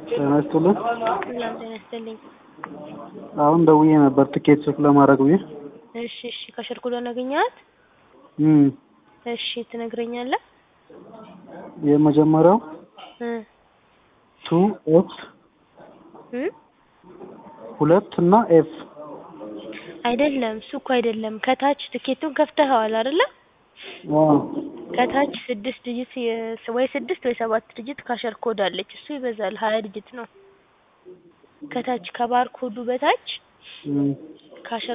ጤና ይስጥልን። ሰላም ጤና ይስጥልኝ። አሁን ደውዬ ነበር ትኬት ቼክ ለማድረግ ብዬ። እሺ እሺ ከሸርኩሎን አገኘሃት? እም እሺ ትነግረኛለህ? የመጀመሪያው እ ቱ ኤፍ እ ሁለት እና ኤፍ አይደለም እሱ እኮ አይደለም። ከታች ትኬቱን ከፍተኸዋል አይደለ? አዎ ከታች ስድስት ዲጂት የ- ወይ ስድስት ወይ ሰባት ዲጂት ካሸር ኮድ አለች። እሱ ይበዛል ሀያ ዲጂት ነው። ከታች ከባር ኮዱ በታች እም ካሸር